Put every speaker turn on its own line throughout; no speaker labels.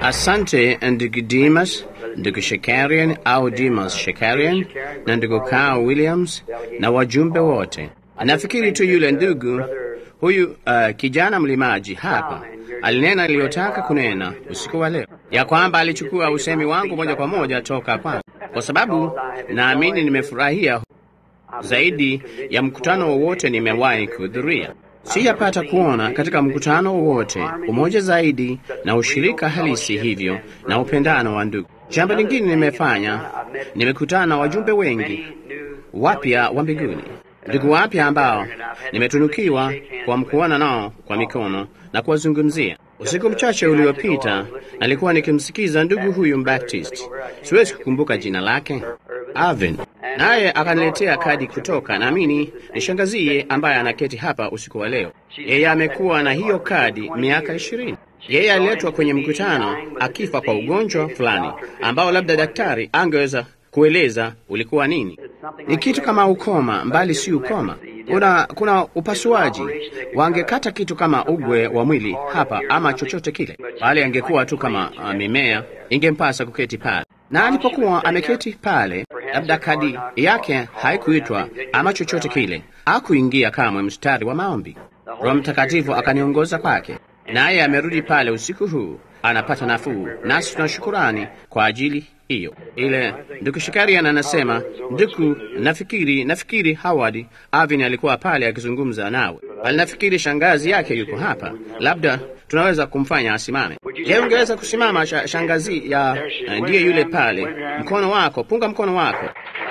Asante ndugu Dimas, ndugu Shekarian au Dimas Shekarian na ndugu Carl Williams na wajumbe wote. Nafikiri tu yule ndugu huyu uh, kijana mlimaji hapa alinena aliyotaka kunena usiku wa leo, ya kwamba alichukua usemi wangu moja kwa moja toka kwangu, kwa sababu naamini nimefurahia zaidi ya mkutano wowote nimewahi kuhudhuria. Sijapata kuona katika mkutano wowote umoja zaidi na ushirika halisi hivyo na upendano wa ndugu. Jambo lingine nimefanya, nimekutana na wajumbe wengi wapya wa mbinguni, ndugu wapya ambao nimetunukiwa kwa mkuana nao kwa mikono na kuwazungumzia. Usiku mchache uliopita nalikuwa nikimsikiza ndugu huyu Mbaptist, siwezi kukumbuka jina lake, Arvin, naye akaniletea kadi kutoka, naamini ni shangazie ambaye anaketi hapa usiku wa leo. Yeye amekuwa na hiyo kadi miaka ishirini. Yeye aliletwa kwenye mkutano akifa kwa ugonjwa fulani ambao labda daktari angeweza kueleza ulikuwa nini. Ni kitu kama ukoma, mbali si ukoma. Kuna, kuna upasuaji, wangekata kitu kama ugwe wa mwili hapa ama chochote kile, bali angekuwa tu kama uh, mimea, ingempasa kuketi pale. Na alipokuwa ameketi pale, labda kadi yake haikuitwa ama chochote kile, hakuingia kamwe mstari wa maombi. Roho Mtakatifu akaniongoza kwake, naye amerudi pale usiku huu, anapata nafuu, nasi tuna shukurani kwa ajili hiyo. Ile ndugu Shikarian anasema, ndugu, nafikiri nafikiri Howard Avin alikuwa pale akizungumza nawe, bali nafikiri shangazi yake yuko hapa, labda tunaweza kumfanya asimame. Je, ungeweza kusimama sh shangazi ya ndiye yule pale? Mkono wako, punga mkono wako.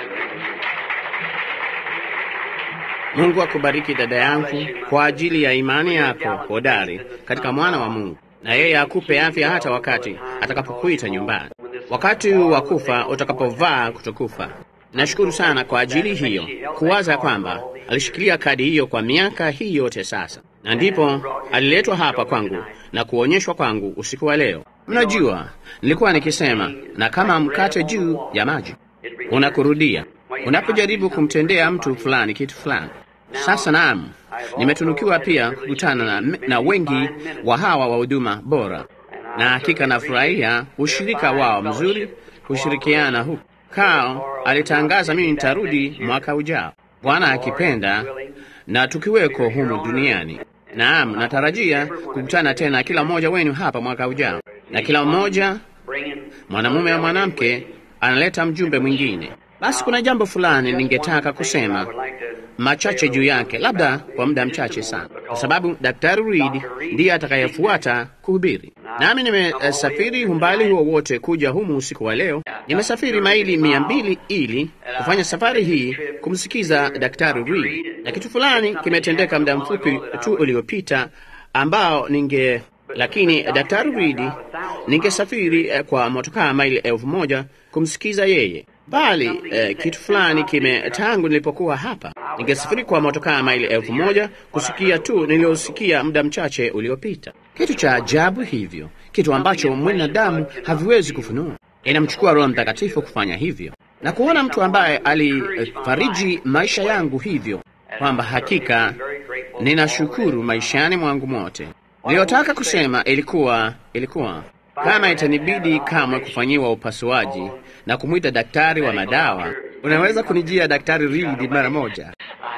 Mungu akubariki dada yangu kwa ajili ya imani yako hodari katika mwana wa Mungu, na yeye akupe afya hata wakati atakapokuita nyumbani, wakati wa kufa utakapovaa kutokufa. Nashukuru sana kwa ajili hiyo, kuwaza kwamba alishikilia kadi hiyo kwa miaka hii yote sasa, na ndipo aliletwa hapa kwangu na kuonyeshwa kwangu usiku wa leo. Mnajua, nilikuwa nikisema, na kama mkate juu ya maji unakurudia unapojaribu kumtendea mtu fulani kitu fulani. Sasa naam, nimetunukiwa pia kukutana na, na wengi wa hawa wa huduma bora, na hakika nafurahia ushirika wao mzuri, kushirikiana huku. Carl alitangaza mimi nitarudi mwaka ujao, Bwana akipenda, na tukiweko humu duniani. Naam, natarajia kukutana tena kila mmoja wenu hapa mwaka ujao, na kila mmoja mwanamume na mwanamke analeta mjumbe mwingine. Basi kuna jambo fulani ningetaka kusema machache juu yake, labda kwa muda mchache sana, kwa sababu Daktari Reed ndiye atakayefuata kuhubiri. Nami nimesafiri umbali huo wote kuja humu usiku wa leo. Nimesafiri maili mia mbili ili kufanya safari hii kumsikiza Daktari Reed, na kitu fulani kimetendeka muda mfupi tu uliopita ambao ninge lakini Daktari Reed ningesafiri kwa motokaa maili elfu moja kumsikiza yeye bali eh, kitu fulani kime tangu nilipokuwa hapa, ningesafiri kwa motokaa maili elfu moja kusikia tu niliyosikia muda mchache uliopita. Kitu cha ajabu hivyo, kitu ambacho mwanadamu haviwezi kufunua. Inamchukua Roho Mtakatifu kufanya hivyo, na kuona mtu ambaye alifariji maisha yangu hivyo, kwamba hakika ninashukuru maishani mwangu mote. Niliyotaka kusema ilikuwa ilikuwa kama itanibidi kamwe kufanyiwa upasuaji na kumwita daktari wa madawa, unaweza kunijia Daktari Reed mara moja,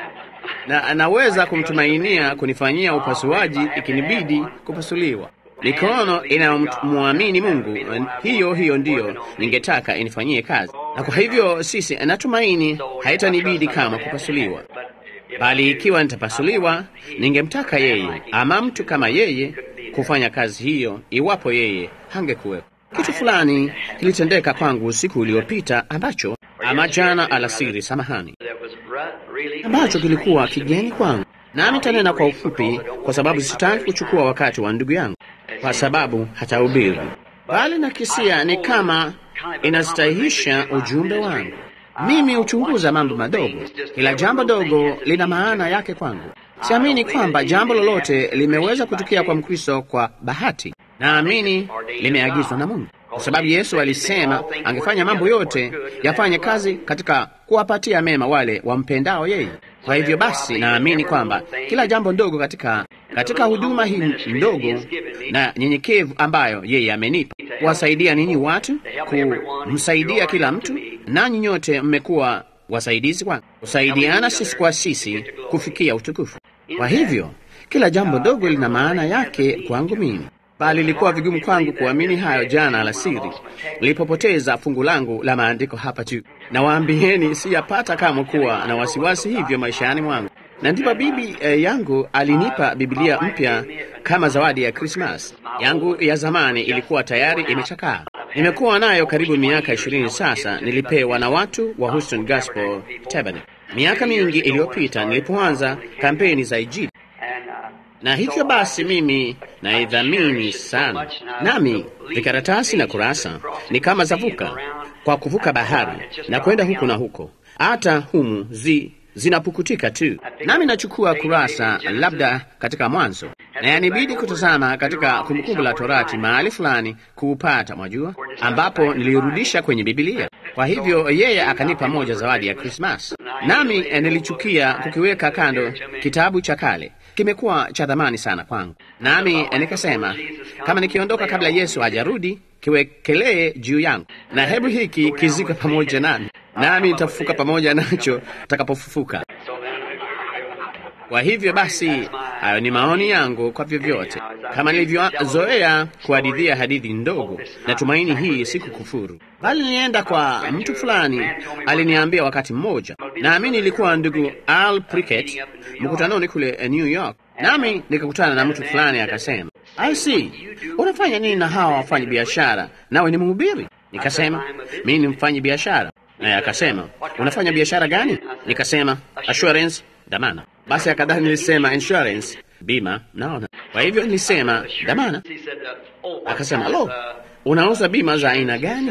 na anaweza kumtumainia kunifanyia upasuaji ikinibidi kupasuliwa. Mikono inayomwamini Mungu, hiyo hiyo ndiyo ningetaka inifanyie kazi, na kwa hivyo sisi, natumaini haitanibidi kama kupasuliwa, bali ikiwa nitapasuliwa, ningemtaka yeye ama mtu kama yeye kufanya kazi hiyo, iwapo yeye hangekuwepo. Kitu fulani kilitendeka kwangu usiku uliopita ambacho ama jana alasiri, samahani, ambacho kilikuwa kigeni kwangu, nami tanena kwa ufupi, kwa sababu sitaki kuchukua wakati wa ndugu yangu, kwa sababu hatahubiri, bali nakisia ni kama inastahihisha ujumbe wangu. Mimi huchunguza mambo madogo, kila jambo dogo lina maana yake kwangu. Siamini kwamba jambo lolote limeweza kutukia kwa Mkristo kwa bahati. Naamini limeagizwa na Mungu, kwa sababu Yesu alisema angefanya mambo yote yafanye kazi katika kuwapatia mema wale wampendao yeye. Kwa hivyo basi, naamini kwamba kila jambo ndogo katika katika huduma hii ndogo na nyenyekevu ambayo yeye amenipa, kuwasaidia ninyi watu, kumsaidia kila mtu, nanyi nyote mmekuwa wasaidizi wangu, kusaidiana sisi kwa sisi kufikia utukufu. Kwa hivyo kila jambo dogo lina maana yake kwangu mimi, bali ilikuwa vigumu kwangu kuamini hayo jana alasiri nilipopoteza fungu langu la maandiko hapa juu. Nawaambieni, siyapata kamwe kuwa na wasiwasi hivyo maishani mwangu na ndipo bibi eh, yangu alinipa Biblia mpya kama zawadi ya Krismas. Yangu ya zamani ilikuwa tayari imechakaa. Nimekuwa nayo karibu miaka ishirini sasa. Nilipewa na watu wa Houston Gospel Tabernacle miaka mingi iliyopita nilipoanza kampeni za Injili, na hivyo basi mimi naidhamini sana. Nami vikaratasi na kurasa ni kama zavuka kwa kuvuka bahari na kwenda huku na huko, hata humu zi zinapukutika tu, nami nachukua kurasa labda katika Mwanzo, na yanibidi kutazama katika Kumbukumbu la Torati mahali fulani kuupata, mwajua, ambapo nilirudisha kwenye Bibilia. Kwa hivyo yeye akanipa moja zawadi ya Krismas, nami nilichukia kukiweka kando. Kitabu cha kale kimekuwa cha dhamani sana kwangu, nami nikasema kama nikiondoka kabla Yesu hajarudi kiwekelee juu yangu, na hebu hiki kizika pamoja nami nami nitafufuka pamoja nacho takapofufuka. Kwa hivyo basi, hayo ni maoni yangu kwa vyovyote. Kama nilivyozoea kuhadithia hadithi ndogo, natumaini hii si kukufuru, bali nilienda kwa mtu fulani, aliniambia wakati mmoja, naamini ilikuwa ndugu Al Prickett, mkutanoni kule New York, nami nikakutana na mtu fulani akasema, I see, unafanya nini na hawa wafanyi biashara, nawe ni mhubiri? Nikasema mimi ni mfanyi biashara naye akasema unafanya biashara gani? Nikasema assurance, dhamana. Basi akadhani nilisema insurance, bima. Naona, kwa hivyo nilisema dhamana. Akasema lo, unauza bima za aina gani?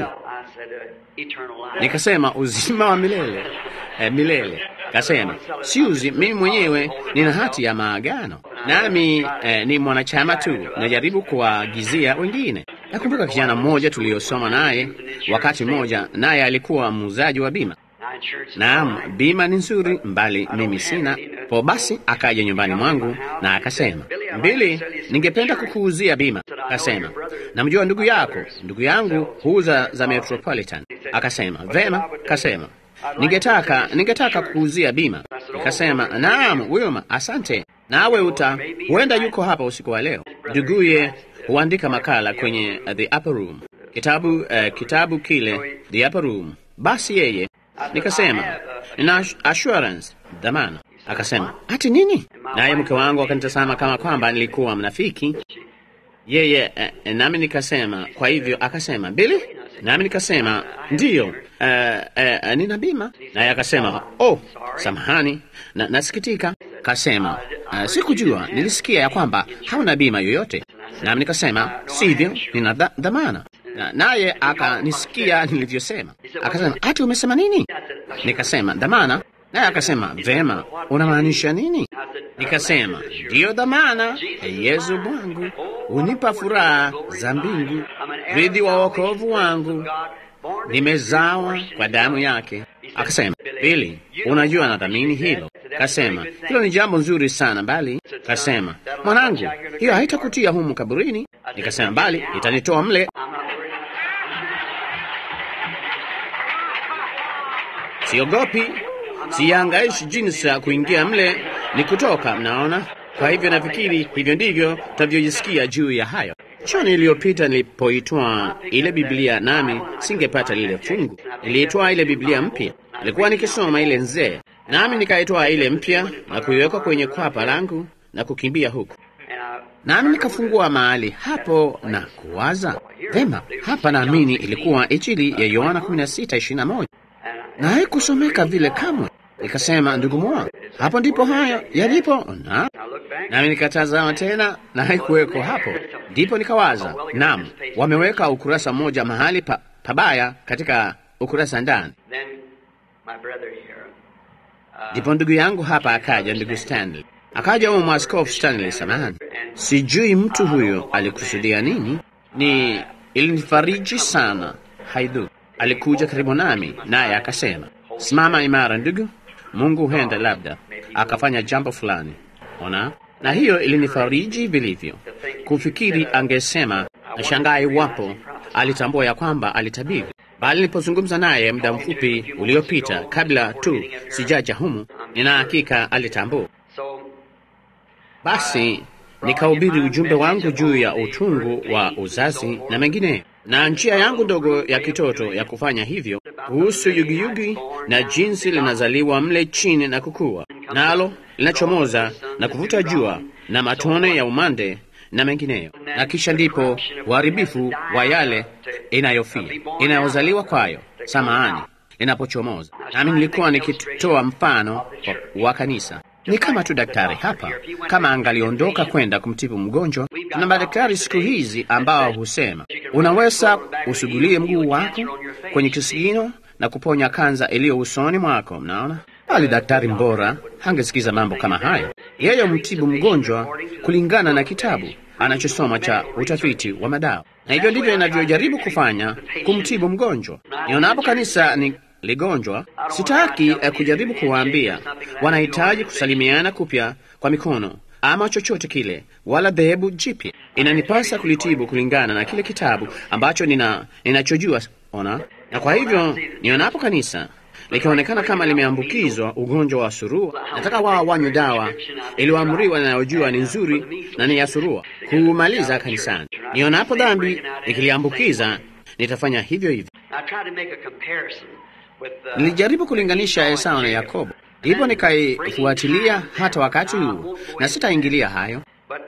Nikasema uzima wa milele. Eh, milele. Kasema siuzi, mimi mwenyewe nina hati ya maagano, nami eh, ni mwanachama tu, najaribu kuwaagizia wengine. Nakumbuka kijana mmoja tuliyosoma naye wakati mmoja, naye alikuwa muuzaji wa bima. Naam, bima ni nzuri, mbali mimi sina. Po basi akaja nyumbani mwangu na akasema, Mbili, ningependa kukuuzia bima. Akasema, namjua ndugu yako, ndugu yangu huuza za Metropolitan. Akasema, vema. Kasema, ningetaka ningetaka kukuuzia bima. Nikasema, naam Wilma, asante. Nawe uta huenda yuko hapa usiku wa leo. Nduguye huandika makala kwenye uh, the upper room kitabu uh, kitabu kile the upper room. Basi yeye nikasema nina assurance dhamana. Akasema ati nini? Naye mke wangu akanitazama kama kwamba nilikuwa mnafiki yeye uh, nami nikasema kwa hivyo. Akasema Bili, nami nikasema ndiyo, uh, uh, nina bima. Naye akasema oh, samahani na, nasikitika. Kasema uh, sikujua, nilisikia ya kwamba hauna bima yoyote. Nami nikasema sivyo, nina dhamana. Naye akanisikia nilivyosema, akasema ati umesema nini? Nikasema dhamana. Naye akasema vema, unamaanisha nini? Nikasema ndiyo dhamana ya Yesu Bwangu unipa furaha za mbingu, rithi wa wokovu wangu, nimezawa kwa damu yake. Akasema Bili, unajua nadhamini hilo. Kasema hilo ni jambo nzuri sana, bali kasema mwanangu, hiyo haitakutia humu kaburini. Nikasema bali itanitoa mle. Siogopi, siangaishi jinsi ya kuingia mle ni kutoka. Mnaona? Kwa hivyo nafikiri hivyo ndivyo tunavyojisikia juu ya hayo. Jioni iliyopita nilipoitwa ile Biblia, nami singepata lile fungu, niliitwa ile Biblia mpya. Nilikuwa nikisoma ile nzee, nami nikaitwa ile mpya na kuiweka kwenye kwapa langu na kukimbia huku, nami nikafungua mahali hapo na kuwaza vema, hapa naamini ilikuwa Injili ya Yohana 16:21 na haikusomeka vile kamwe. Nikasema, ndugu mwa, hapo ndipo hayo yalipo na nami nikatazama tena na haikuweko hapo. Ndipo nikawaza, naam, wameweka ukurasa mmoja mahali pa, pabaya katika ukurasa ndani. Ndipo ndugu yangu hapa akaja, ndugu Stanley akaja, huyo mwaskofu Stanley, samahani, sijui mtu huyo alikusudia nini. Ni ilinifariji sana, haidhu. Alikuja karibu nami, naye akasema, simama imara ndugu, Mungu huenda labda akafanya jambo fulani. Ona, na hiyo ilinifariji vilivyo kufikiri angesema, nashangaa iwapo alitambua ya kwamba alitabiri, bali nilipozungumza naye muda mfupi uliopita, kabla tu sijaja humu, nina hakika alitambua. Basi nikahubiri ujumbe wangu juu ya utungu wa uzazi na mengineyo, na njia yangu ndogo ya kitoto ya kufanya hivyo, kuhusu yugiyugi na jinsi linazaliwa mle chini na kukua, nalo linachomoza na kuvuta jua na matone ya umande na mengineyo, na kisha ndipo uharibifu wa yale inayofia inayozaliwa kwayo, samahani, linapochomoza. Nami nilikuwa nikitoa mfano wa kanisa ni kama tu daktari hapa, kama angaliondoka kwenda kumtibu mgonjwa. Tuna madaktari siku hizi ambao husema unaweza usugulie mguu wako kwenye kisigino na kuponya kanza iliyo usoni mwako. Mnaona, bali daktari mbora hangesikiza mambo kama hayo. Yeye mtibu mgonjwa kulingana na kitabu anachosoma cha utafiti wa madawa, na hivyo ndivyo inavyojaribu kufanya kumtibu mgonjwa. Nionapo kanisa ni ligonjwa, sitaki eh, kujaribu kuwaambia wanahitaji kusalimiana kupya kwa mikono ama chochote kile, wala dhehebu jipya. Inanipasa kulitibu kulingana na kile kitabu ambacho nina ninachojua. Ona, na kwa hivyo nionapo kanisa likionekana kama limeambukizwa ugonjwa wa surua, nataka wao wanywe dawa iliyoamriwa inayojua ni nzuri na ni ya surua kuumaliza kanisani. Nionapo dhambi ikiliambukiza, nitafanya hivyo hivyo. Nilijaribu kulinganisha Esau na Yakobo, ndipo nikaifuatilia hata wakati huu, na sitaingilia hayo,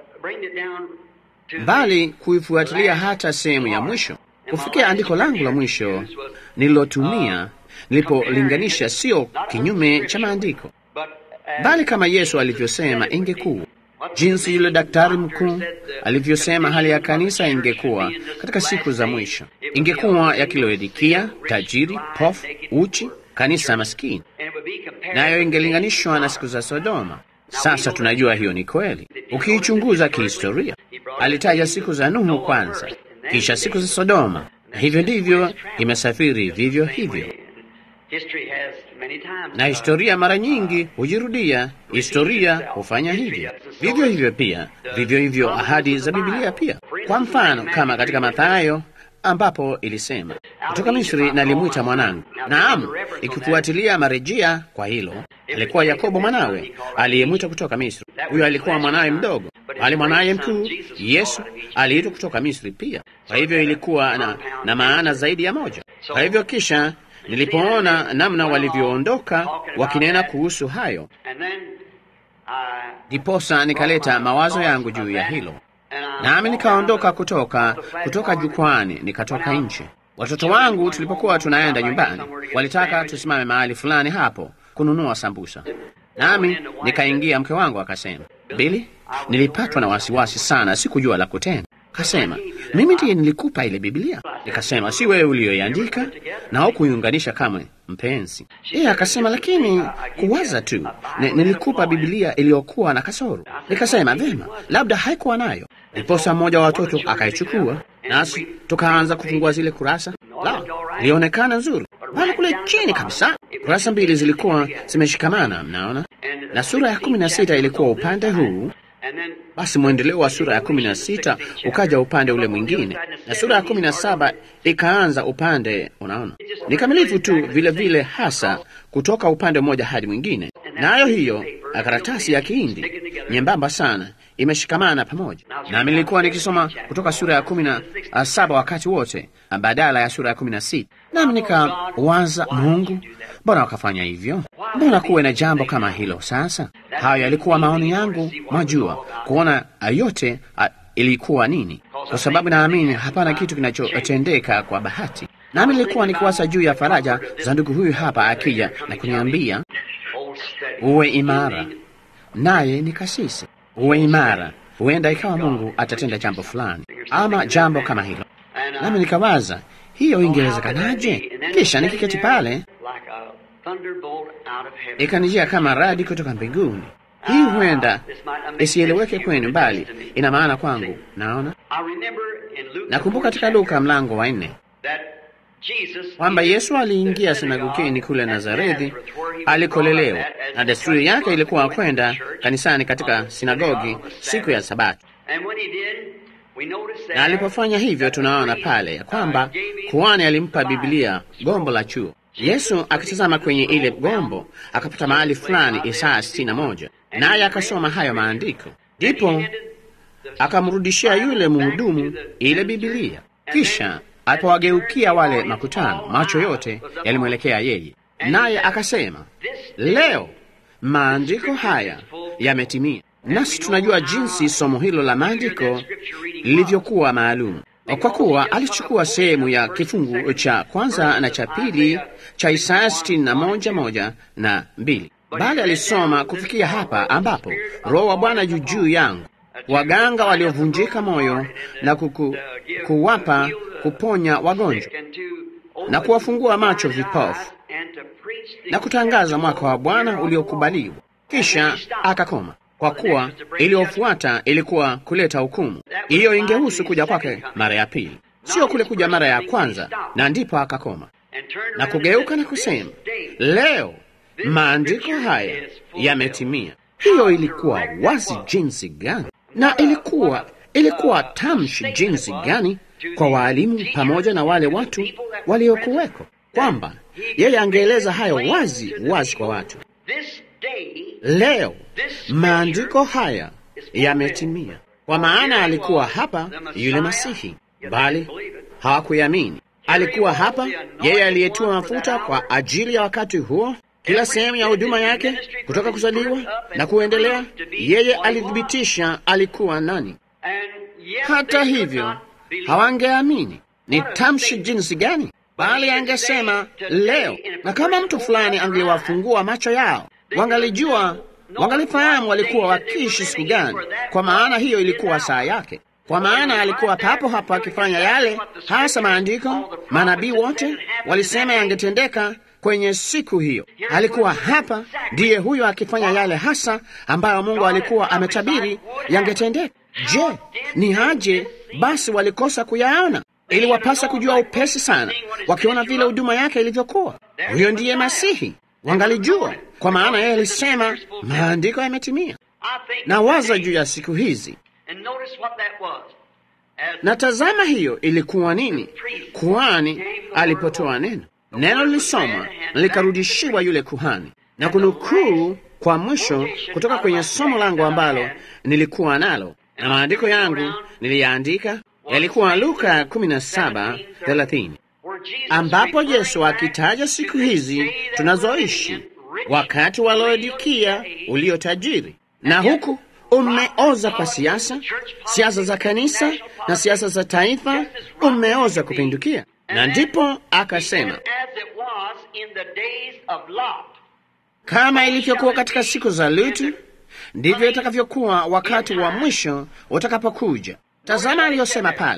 bali kuifuatilia hata sehemu ya mwisho, kufikia andiko langu la mwisho nililotumia nilipolinganisha, sio kinyume cha maandiko, bali kama Yesu alivyosema ingekuwa jinsi yule daktari mkuu alivyosema hali ya kanisa ingekuwa katika siku za mwisho, ingekuwa ya Kilaodikia, tajiri, pofu, uchi, kanisa maskini, nayo ingelinganishwa na siku za Sodoma. Sasa tunajua hiyo ni kweli. Ukiichunguza kihistoria, alitaja siku za Nuhu kwanza, kisha siku za Sodoma, na hivyo ndivyo imesafiri vivyo hivyo na historia mara nyingi hujirudia. Historia hufanya hivyo vivyo hivyo pia, vivyo hivyo ahadi za Biblia pia. Kwa mfano, kama katika Mathayo ambapo ilisema kutoka Misri nalimwita mwanangu. Naam, ikifuatilia marejea kwa hilo, alikuwa Yakobo mwanawe aliyemwita kutoka Misri. Huyo alikuwa mwanawe mdogo, bali mwanaye mkuu Yesu aliitwa kutoka Misri pia. Kwa hivyo ilikuwa na, na maana zaidi ya moja. Kwa hivyo kisha nilipoona namna walivyoondoka wakinena kuhusu hayo, ndiposa nikaleta mawazo yangu juu ya hilo, nami nikaondoka kutoka kutoka jukwani, nikatoka nje. Watoto wangu tulipokuwa tunaenda nyumbani, walitaka tusimame mahali fulani hapo kununua sambusa, nami nikaingia. Mke wangu akasema, Bili, nilipatwa na wasiwasi sana, sikujua la kutenda. Kasema, mimi ndiye nilikupa ile Biblia. Nikasema, si wewe uliyoiandika na hukuiunganisha kamwe, mpenzi. Yeye akasema, lakini kuwaza tu, nilikupa Biblia iliyokuwa na kasoro. Nikasema, vema, labda haikuwa nayo. Ndiposa mmoja wa watoto akaichukua, nasi tukaanza kufungua zile kurasa. La, ilionekana nzuri, bali kule chini kabisa kurasa mbili zilikuwa zimeshikamana, mnaona, na sura ya kumi na sita ilikuwa upande huu basi mwendeleo wa sura ya kumi na sita ukaja upande ule mwingine, na sura ya kumi na saba ikaanza upande. Unaona, ni kamilifu tu vile vile, hasa kutoka upande mmoja hadi mwingine. Nayo hiyo karatasi ya Kihindi nyembamba sana imeshikamana pamoja. Nami nilikuwa nikisoma kutoka sura ya kumi na saba wakati wote badala ya sura ya kumi na sita nami nikawaza, Mungu, mbona wakafanya hivyo? Mbona kuwe na jambo kama hilo? Sasa hayo yalikuwa maoni yangu, mwajua, kuona yote a, ilikuwa nini, kwa sababu naamini hapana kitu kinachotendeka kwa bahati. Nami nilikuwa nikiwaza juu ya faraja za ndugu huyu hapa akija na kuniambia uwe imara, naye ni kasisi, uwe imara. Huenda ikawa Mungu atatenda jambo fulani ama jambo kama hilo, nami nikawaza hiyo ingewezekanaje? Kisha nikiketi pale ikanijia kama radi kutoka mbinguni. Hii huenda isieleweke kwenu, bali ina maana kwangu. Naona, nakumbuka katika Luka mlango wa nne kwamba Yesu aliingia sinagogini kule Nazarethi alikolelewa, na desturi yake ilikuwa kwenda kanisani katika sinagogi siku ya Sabato. Na alipofanya hivyo, tunaona pale ya kwamba kuhani alimpa Biblia gombo la chuo. Yesu akitazama kwenye ile gombo akapata mahali fulani Isaya sitini na moja, naye akasoma hayo maandiko, ndipo akamrudishia yule mhudumu ile Biblia. Kisha alipowageukia wale makutano, macho yote yalimwelekea yeye, naye akasema, leo maandiko haya yametimia. Nasi tunajua jinsi somo hilo la maandiko lilivyokuwa maalum, kwa kuwa alichukua sehemu ya kifungu cha kwanza na cha pili cha Isaya sitini na moja moja na mbili, bali alisoma kufikia hapa ambapo Roho wa Bwana juu juu yangu, waganga waliovunjika moyo na kuku, kuwapa kuponya wagonjwa na kuwafungua macho vipofu na kutangaza mwaka wa Bwana uliokubaliwa. Kisha akakoma kwa kuwa iliyofuata ilikuwa kuleta hukumu. Hiyo ingehusu kuja kwake mara ya pili, sio kule kuja mara ya kwanza. Na ndipo akakoma na kugeuka na kusema, leo maandiko haya yametimia. Hiyo ilikuwa wazi jinsi gani, na ilikuwa ilikuwa tamshi jinsi gani kwa waalimu pamoja na wale watu waliokuweko, kwamba yeye angeeleza hayo wazi wazi kwa watu. Leo maandiko haya yametimia, kwa maana alikuwa hapa yule Masihi, bali hawakuyamini. Alikuwa hapa yeye aliyetiwa mafuta kwa ajili ya wakati huo, kila sehemu ya huduma yake kutoka kuzaliwa na kuendelea, yeye alithibitisha alikuwa nani. Hata hivyo hawangeamini. Ni tamshi jinsi gani! Bali angesema leo, na kama mtu fulani angewafungua macho yao wangalijua wangalifahamu walikuwa wakiishi siku gani, kwa maana hiyo ilikuwa saa yake, kwa maana alikuwa papo hapo akifanya yale hasa maandiko manabii wote walisema yangetendeka kwenye siku hiyo. Alikuwa hapa, ndiye huyo akifanya yale hasa ambayo Mungu alikuwa ametabiri yangetendeka. Je, ni haje basi walikosa kuyaona? Iliwapasa kujua upesi sana, wakiona vile huduma yake ilivyokuwa. Huyo ndiye Masihi, wangalijua kwa maana yeye alisema maandiko yametimia. Na waza juu ya siku hizi, na tazama, hiyo ilikuwa nini? Kuhani alipotoa neno, neno lilisomwa na likarudishiwa yule kuhani, na kunukuu kwa mwisho kutoka kwenye somo langu ambalo nilikuwa nalo na maandiko yangu niliyaandika, yalikuwa Luka 17:30 ambapo Yesu akitaja siku hizi tunazoishi wakati wa Laodikia ulio tajiri na huku umeoza kwa siasa, siasa za kanisa na siasa za taifa, umeoza kupindukia. Na ndipo akasema, kama ilivyokuwa katika siku za Lutu, ndivyo itakavyokuwa wakati wa mwisho utakapokuja. Tazama aliyosema pale,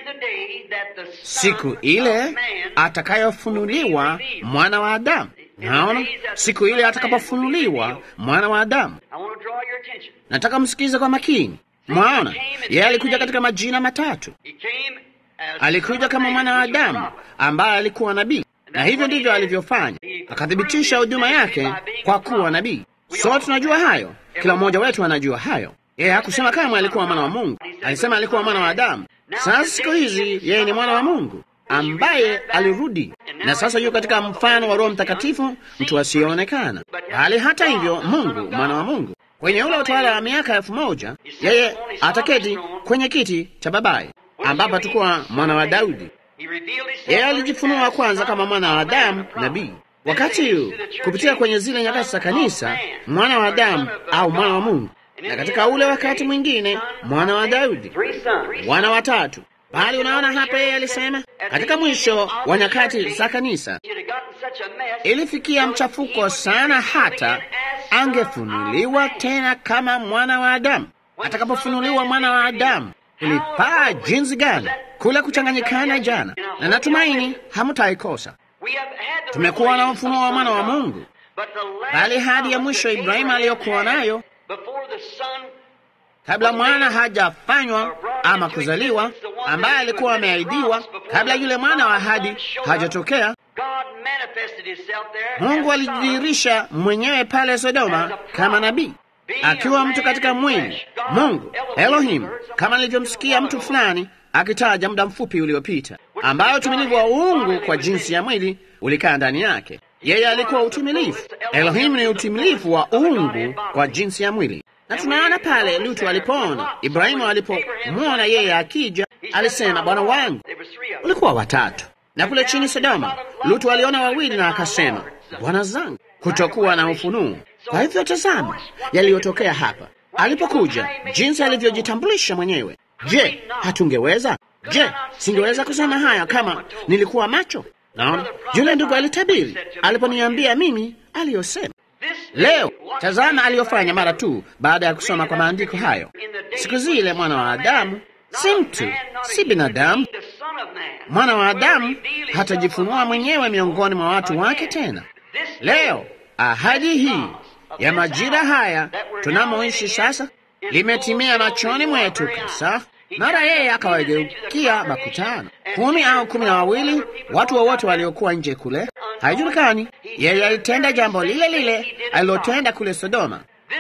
siku ile atakayofunuliwa mwana wa Adamu. Naona siku ile atakapofunuliwa mwana wa Adamu. Nataka msikize kwa makini. Mwaona, yeye alikuja katika majina matatu. Alikuja kama mwana wa Adamu ambaye alikuwa nabii, na hivyo ndivyo alivyofanya, akathibitisha huduma yake kwa kuwa nabii. Sote tunajua hayo, kila mmoja wetu anajua hayo. Yeye hakusema kama alikuwa mwana wa Mungu, alisema alikuwa mwana wa Adamu. Sasa siku hizi yeye ni mwana wa Mungu ambaye alirudi na sasa yuko katika mfano wa Roho Mtakatifu, mtu asiyeonekana, bali hata hivyo Mungu, mwana wa Mungu. Kwenye ule utawala wa miaka elfu moja yeye ataketi kwenye kiti cha babaye, ambapo atakuwa mwana wa Daudi. Yeye alijifunua kwanza kama mwana wa Adamu, nabii. Wakati huu kupitia kwenye zile nyakati za kanisa, mwana wa Adamu au mwana wa Mungu, na katika ule wakati mwingine mwana wa Daudi, wana watatu bali unaona hapa, yeye alisema katika mwisho wa nyakati za kanisa ilifikia mchafuko sana, hata angefunuliwa tena kama mwana wa Adamu. Atakapofunuliwa mwana wa Adamu, ilipaa jinsi gani kule kuchanganyikana jana, na natumaini hamtaikosa. Tumekuwa na ufunuo wa mwana wa Mungu, bali hadi ya mwisho Ibrahimu aliyokuwa nayo kabla mwana hajafanywa ama kuzaliwa, ambaye alikuwa ameahidiwa kabla yule mwana wa ahadi hajatokea. Mungu alijidhihirisha mwenyewe pale Sodoma kama nabii, akiwa mtu katika mwili. Mungu Elohim, kama nilivyomsikia mtu fulani akitaja muda mfupi uliopita, ambayo utimilifu wa uungu kwa jinsi ya mwili ulikaa ndani yake. Yeye alikuwa utimilifu. Elohim ni utimilifu wa uungu kwa jinsi ya mwili, na tunaona pale Lutu alipoona Ibrahimu alipomwona yeye akija, alisema bwana wangu. Ulikuwa watatu, na kule chini Sodoma Lutu aliona wawili na akasema bwana zangu, kutokuwa na ufunuo. Kwa hivyo tazama yaliyotokea hapa alipokuja, jinsi alivyojitambulisha mwenyewe. Je, hatungeweza? Je, singeweza kusema haya kama nilikuwa macho? Naona yule ndugu alitabiri aliponiambia mimi aliyosema. Leo tazama aliyofanya mara tu baada ya kusoma kwa maandiko hayo. Siku zile mwana wa Adamu si mtu, si binadamu. Mwana wa Adamu hatajifunua mwenyewe miongoni mwa watu wake tena. Leo ahadi hii ya majira haya tunamoishi sasa limetimia machoni mwetu kabisa. Mara yeye akawageukia makutano kumi au kumi na wawili, watu wowote waliokuwa nje kule, haijulikani. Yeye alitenda jambo lile lile alilotenda kule Sodoma.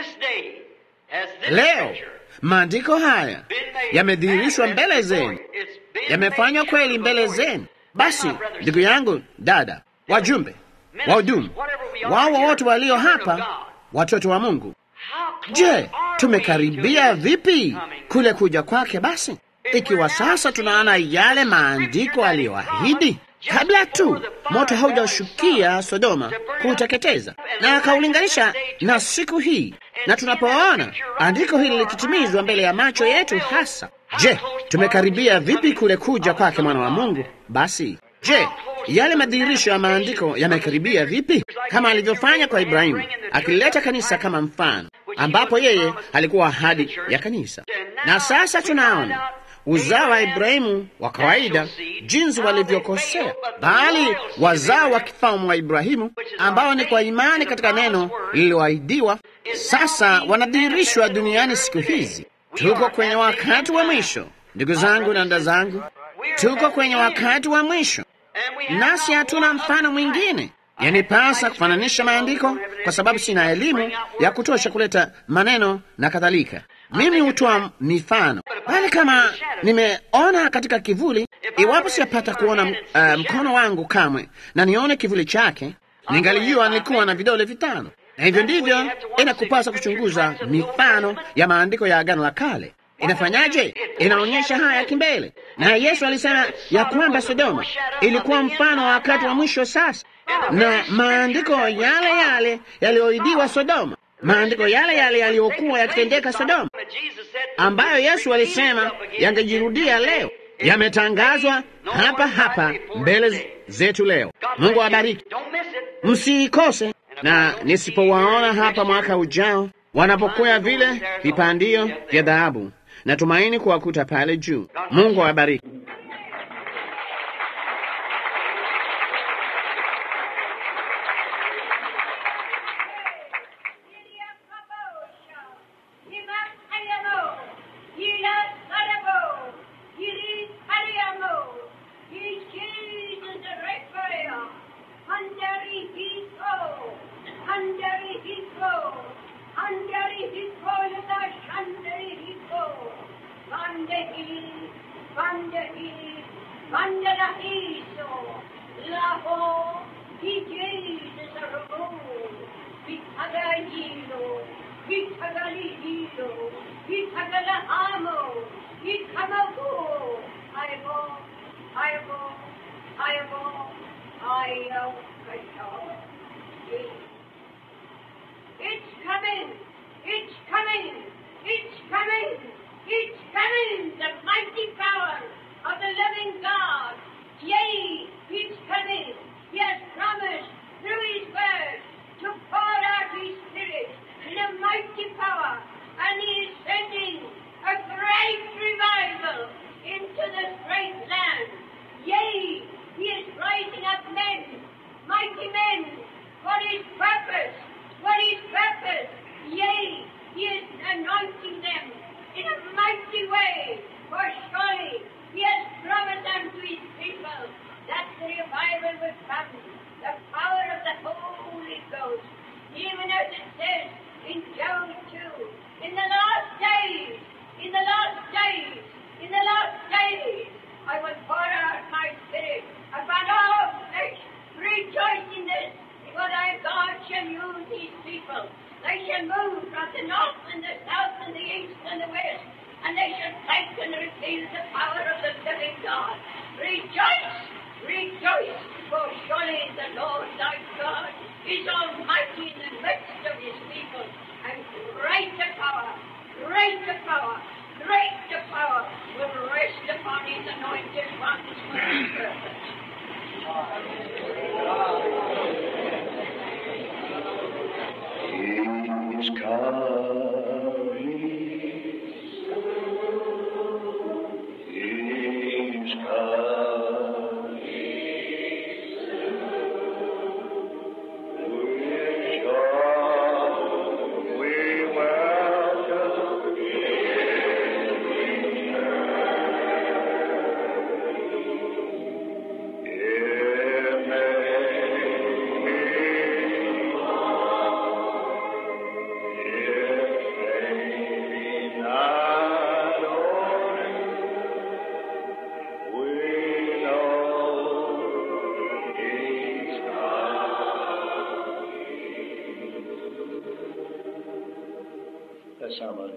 Leo maandiko haya yamedhihirishwa mbele zenu, yamefanywa kweli mbele zenu. Basi ndugu yangu, dada, wajumbe, wahudumu, wao wote walio hapa, watoto wa Mungu, je, tumekaribia vipi kule kuja kwake? Basi ikiwa sasa tunaona yale maandiko aliyoahidi kabla tu moto haujashukia Sodoma kuuteketeza, na akaulinganisha na siku hii, na tunapoona andiko hili likitimizwa mbele ya macho yetu hasa, je, tumekaribia vipi kule kuja kwake mwana wa Mungu? Basi je, yale madhihirisho ya maandiko yamekaribia vipi, kama alivyofanya kwa Ibrahimu, akilileta kanisa kama mfano, ambapo yeye alikuwa ahadi ya kanisa. Na sasa tunaona uzao wa Ibrahimu wa kawaida jinsi walivyokosea, bali wazao wa kifalme wa Ibrahimu ambao ni kwa imani katika neno lililoahidiwa, sasa wanadhihirishwa duniani siku hizi. Tuko kwenye wakati wa mwisho, ndugu zangu na dada zangu, tuko kwenye wakati wa mwisho, nasi hatuna mfano mwingine. Yanipasa kufananisha maandiko kwa sababu sina elimu ya kutosha kuleta maneno na kadhalika. Mimi hutoa mifano, bali kama nimeona katika kivuli, iwapo siyapata kuona uh, mkono wangu kamwe na nione kivuli chake, ningalijua nilikuwa na vidole vitano. Na hivyo ndivyo inakupasa kuchunguza mifano ya maandiko ya Agano la Kale. Inafanyaje? Inaonyesha haya kimbele. Na Yesu alisema ya kwamba Sodoma ilikuwa mfano wa wakati wa mwisho sasa, na maandiko yale yale yaliyoidiwa Sodoma, maandiko yale yale yaliyokuwa yakitendeka Sodoma, ambayo Yesu alisema yangejirudia leo, yametangazwa hapa hapa mbele zetu leo. Mungu awabariki, msiikose. Na nisipowaona hapa mwaka ujao wanapokwea vile vipandio vya dhahabu, natumaini kuwakuta pale juu. Mungu awabariki.
mighty men, for his purpose, for his purpose, yea, God. Rejoice, rejoice, for surely the Lord thy God is almighty in the midst of his people, and great the power, great the power, great the power will rest upon his anointed ones for his purpose.
He's coming. He's coming. With joy we welcome him. It may be That's somebody.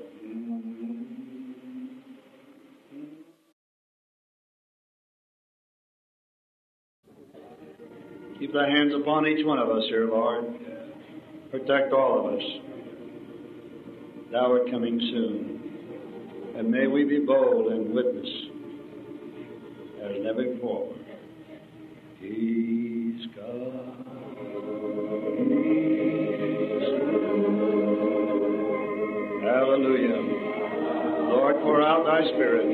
Keep thy hands upon each one of us here, Lord. Protect all of us. Thou art coming soon. And may we be bold and witness as never before. He's God. Hallelujah. Lord, pour out thy spirit.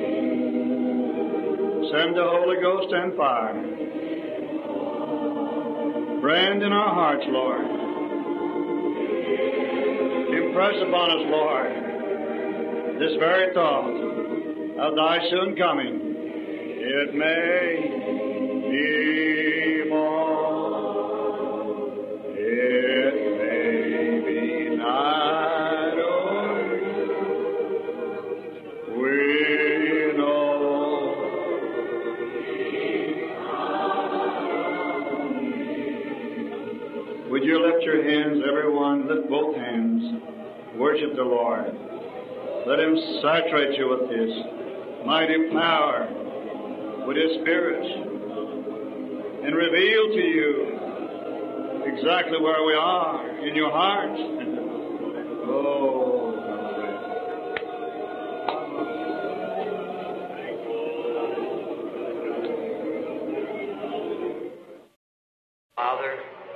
Send the Holy Ghost and fire. Brand in our hearts, Lord. Impress upon us, Lord, this very thought of thy soon coming. It may be more, it may be night or we know. Would you lift your hands, everyone? Lift both hands. Worship the Lord. Let Him saturate you with His mighty power, with His Spirit, and reveal to you exactly where we are in your heart. oh.
Father,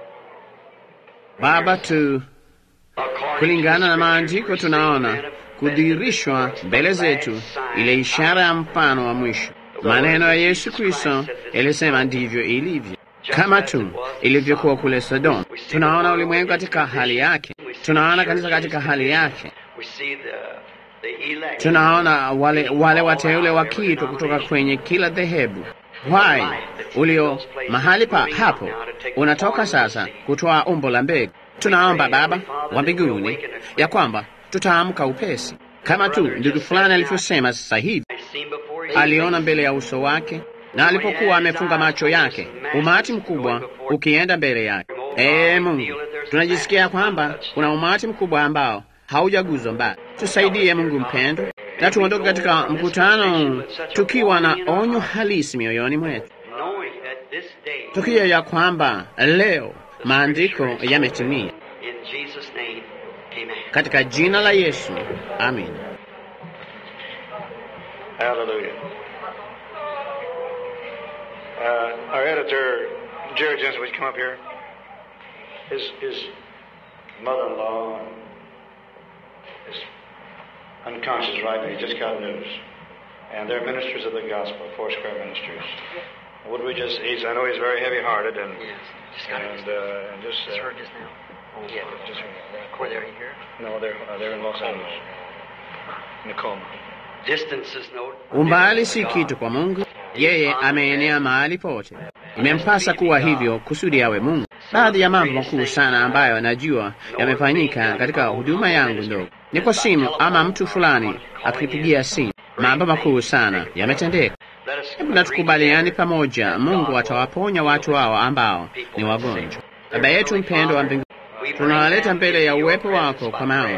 Baba tu kulingana na maandiko tunaona kudhihirishwa mbele zetu ile ishara ya mfano wa mwisho. Maneno ya Yesu Kristo yalisema ndivyo ilivyo, kama tu ilivyokuwa kule Sodoma. Tunaona ulimwengu katika hali yake, tunaona kanisa katika hali yake,
we see the, the elect.
tunaona wale, wale wateule wakiitwa kutoka kwenye kila dhehebu wai ulio mahali pa hapo unatoka sasa kutoa umbo la mbegu. Tunaomba Baba wa mbinguni ya kwamba tutaamka upesi, kama tu ndugu fulani alivyosema sasa hivi.
seen before his
Aliona mbele ya uso wake, na alipokuwa amefunga macho yake, umati mkubwa ukienda mbele yake. Ee Mungu, tunajisikia kwamba kuna umati mkubwa ambao haujaguzwa mbali. Tusaidie Mungu mpendo, na tuondoke katika mkutano tukiwa na onyo halisi mioyoni mwetu,
knowing that this day,
tukijua ya kwamba leo maandiko yametimia.
in Jesus' name, amen.
Katika jina la Yesu, amin.
Hallelujah. Uh, our editor, Jerry Jensen, would you come up here? His, his mother-in-law is unconscious right now. He just got news. And they're ministers of the gospel, Four Square Ministries. Would we just, he's, I know he's very heavy-hearted and,
Yes, just got
and,
it.
uh, and just,
Just
uh,
heard just now. Oh, yeah.
just,
Were they here?
no, they're, uh, they're in Los Angeles. Nicole.
Distance is no.
Umbali si kitu kwa Mungu, yeye ameenea mahali pote. Imempasa kuwa hivyo kusudi awe Mungu. Baadhi ya mambo makuu sana ambayo najua yamefanyika katika huduma yangu ndogo ni kwa simu ama mtu fulani akipigia simu. Mambo makuu sana yametendeka.
Let us
Hebu na tukubaliani pamoja, Mungu atawaponya watu hao ambao ni wagonjwa. Baba yetu mpendo wa mbinguni, tunawaleta mbele ya uwepo wako kwa maombi,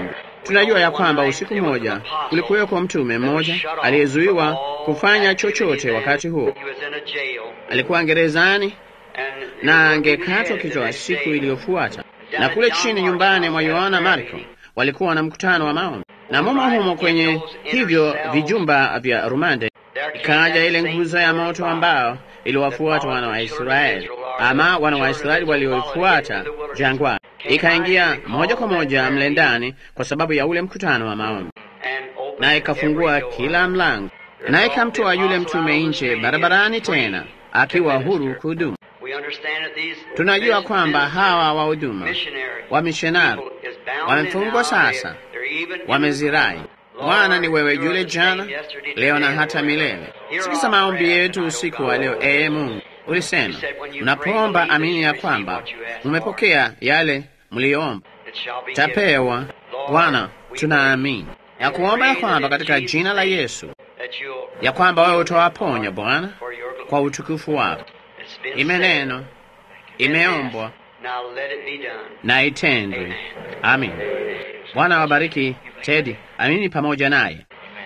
Tunajua ya kwamba usiku mmoja kulikuweko mtume mmoja aliyezuiwa kufanya chochote wakati huo. Alikuwa gerezani na angekatwa kichwa siku iliyofuata. Na kule chini nyumbani mwa Yohana Marko walikuwa na mkutano wa maombi, na mumo humo kwenye hivyo vijumba vya rumande ikaja ile nguzo ya moto ambao iliwafuata wana wa Israeli, ama wana wa Israeli walioifuata jangwani, ikaingia moja kwa moja mle ndani kwa sababu ya ule mkutano wa maombi, na ikafungua kila mlango, na ikamtoa yule mtume nje barabarani, tena akiwa huru kuhudumu. Tunajua kwamba hawa wahuduma wa mishonari wamefungwa sasa, wamezirai. Bwana ni wewe yule jana, leo na hata milele. Sikiza maombi yetu usiku wa leo. Ee Mungu, ulisema mnapoomba, amini ya kwamba mmepokea yale mliyoomba, tapewa. Bwana, tunaamini ya kuomba ya kwamba katika jina la Yesu ya kwamba wewe utawaponya Bwana kwa utukufu wako. Imenenwa, imeombwa na itendwe. Amin. Bwana wabariki Tedi, amini pamoja naye.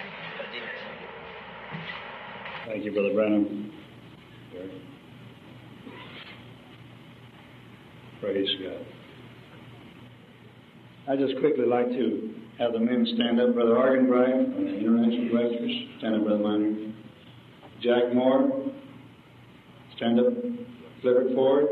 Thank you, Brother Branham. Praise God. I'd just quickly like to have the men stand up. Brother Argenbright from the International Directors. Stand up, Brother Minor. Jack Moore. Stand up. Clifford Ford.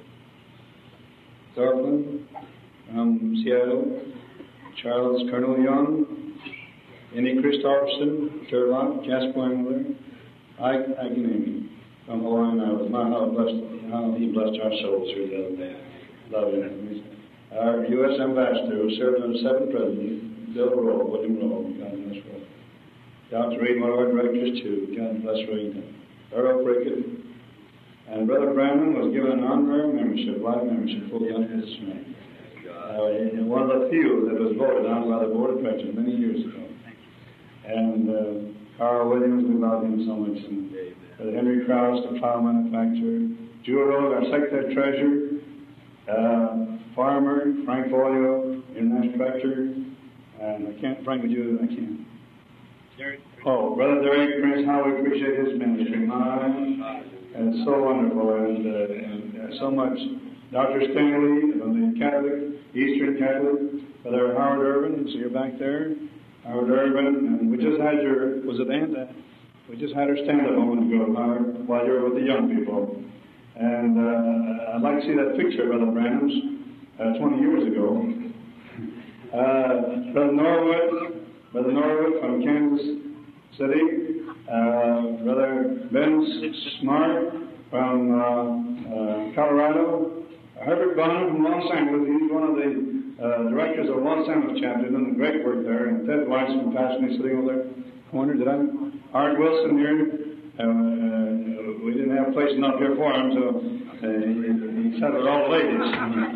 Thorpeland from Seattle. Charles Colonel Young. Andy Christopherson. Turlock. Jasper Engler. Ike Agnemi from Hawaiian Islands. My, how blessed, how he blessed our souls through the other day. Love him. Our U.S. Ambassador who served under seven presidents, Bill Rowe, William Rowe, God bless Rowe. Dr. Reed, one of our directors too, God bless Reed. Earl Prickett. And Brother Brandon was given an honorary membership, life membership, full under his name. Uh, one of the few that was voted on by the Board of Directors many years ago. And uh, Carl Williams, we love him so much. And uh, Henry Krause, the plow manufacturer. Jewel Road, our secretary treasurer. Uh, Farmer, Frank Boyle, international director. And I can't, Frank, would you, I can't. Oh, Brother Derek Prince, how we appreciate his ministry. My, and it's so wonderful and, uh, and uh, so much. Dr. Stanley from the Catholic, Eastern Catholic, Brother Howard Urban, so you're back there. Howard Urban, and we just had your, was it Aunt? We just had her stand up a moment ago, Howard, while you were with the young people. And uh, I'd like to see that picture, Brother Branham's, uh, 20 years ago. Uh, Brother Norwood, Brother Norwood from Kansas City, uh, Brother Ben Smart from uh, uh, Colorado, Herbert Bonham from Los Angeles. He's one of the uh, directors of Los Angeles chapter, doing great work there. And Ted Weiss from Pasadena sitting over there. Corner, did I? Art Wilson here. Uh, uh, we didn't have a place enough here for him, so uh, he, he sat with all the ladies.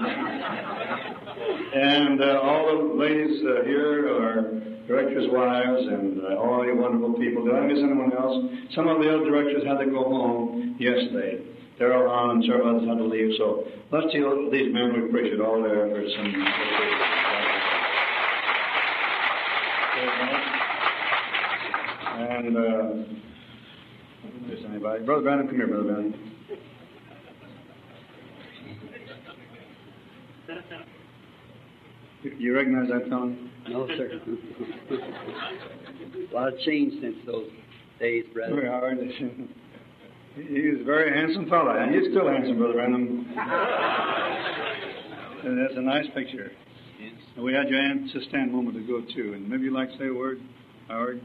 and uh, all the ladies uh, here are directors' wives and uh, all you wonderful people. Did I miss anyone else? Some of the other directors had to go home yesterday. They're all on and several others had to leave. So let's see these men. We appreciate all their efforts. And, and uh, if there's anybody. Brother Brandon, come here, Brother Brandon. You- You recognize that fellow?
No, sir. a lot of change since those days, brother.
Very hard. He he was a very handsome fellow, and he's still handsome, Brother Random. and that's a nice picture. And we had your aunt to stand a moment ago, too. And maybe you'd like to say a word, Howard?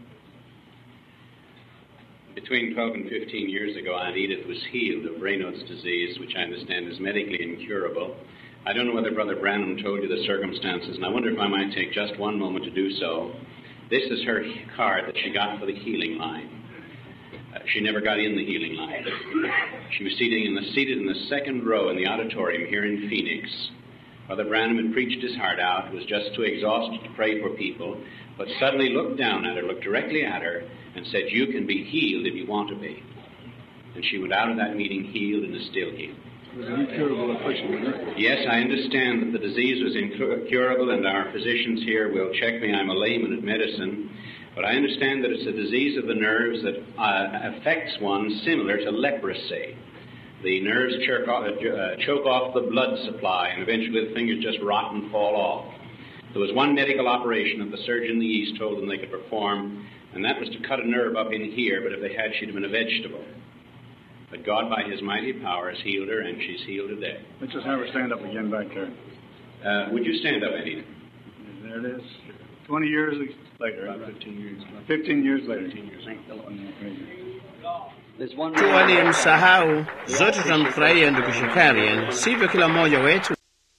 Between 12 and 15 years ago, Aunt Edith was healed of Raynaud's disease, which I understand is medically incurable. I don't know whether Brother Branham told you the circumstances, and I wonder if I might take just one moment to do so. This is her card that she got for the healing line. Uh, she never got in the healing line. She was seated in, the, seated in the second row in the auditorium here in Phoenix. Brother Branham had preached his heart out, was just too exhausted to pray for people, but suddenly looked down at her, looked directly at her, and said, You can be healed if you want to be. And she went out of that meeting healed and is still healed.
It was an incurable affliction, wasn't it?
Yes, I understand that the disease was incurable, and our physicians here will check me. I'm a layman at medicine. But I understand that it's a disease of the nerves that uh, affects one similar to leprosy. The nerves choke off, uh, choke off the blood supply, and eventually the fingers just rot and fall off. There was one medical operation that the surgeon in the East told them they could perform, and that was to cut a nerve up in here, but if they had, she'd have been a vegetable. But God, by His mighty power, has healed her, and she's healed today.
Let's just have her stand up again back there.
Uh, would you stand up, Anita?
There it is. 20 years later. About 15 years. 15 years later. 15 years.
There's one
tu aliyemsahau, zote tutamfurahia ndugu Shakarian, sivyo kila mmoja wetu?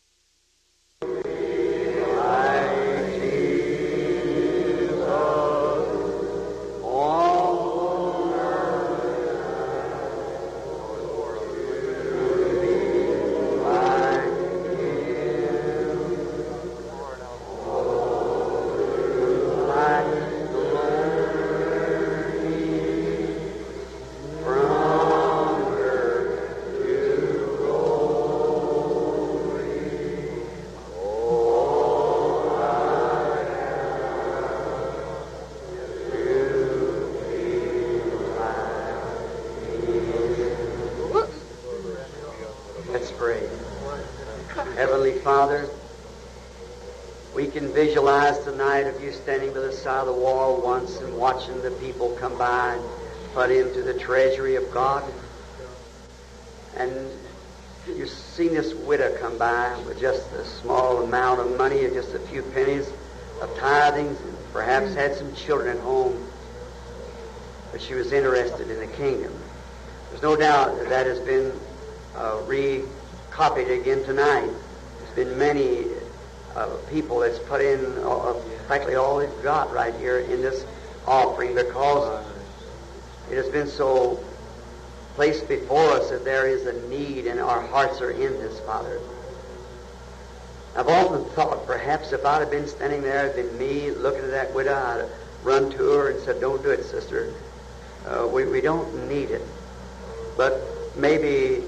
Let's pray. Heavenly Father, we can visualize tonight of you standing by the side of the wall once and watching the people come by and put into the treasury of God. And you've seen this widow come by with just a small amount of money and just a few pennies of tithings and perhaps had some children at home. But she was interested in the kingdom. There's no doubt that that has been uh, recopied again tonight. There's been many uh, people that's put in uh, practically all they've got right here in this offering because it has been so placed before us that there is a need and our hearts are in this, Father. I've often thought perhaps if I'd have been standing there, it'd been me looking at that widow, I'd have run to her and said, Don't do it, sister. Uh, we, we don't need it. But maybe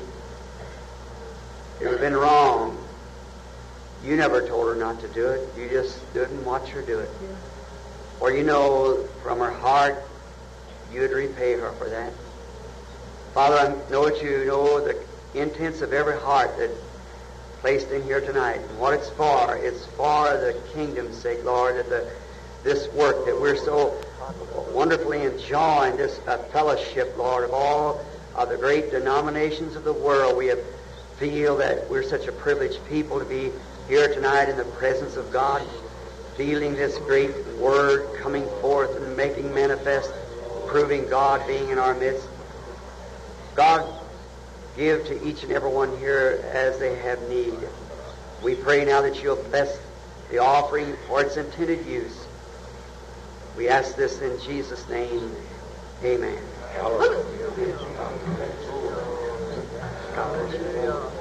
it would have been wrong. You never told her not to do it. You just stood and watched her do it. Or you know from her heart you'd repay her for that. Father, I know that you know the intents of every heart that placed in here tonight and what it's for. It's for the kingdom's sake, Lord, that the, this work that we're so wonderfully enjoying, this uh, fellowship, Lord, of all of the great denominations of the world. We have feel that we're such a privileged people to be here tonight in the presence of God, feeling this great word coming forth and making manifest, proving God being in our midst. God, give to each and every one here as they have need. We pray now that you'll bless the offering for its intended use. We ask this in Jesus' name. Amen. God bless you.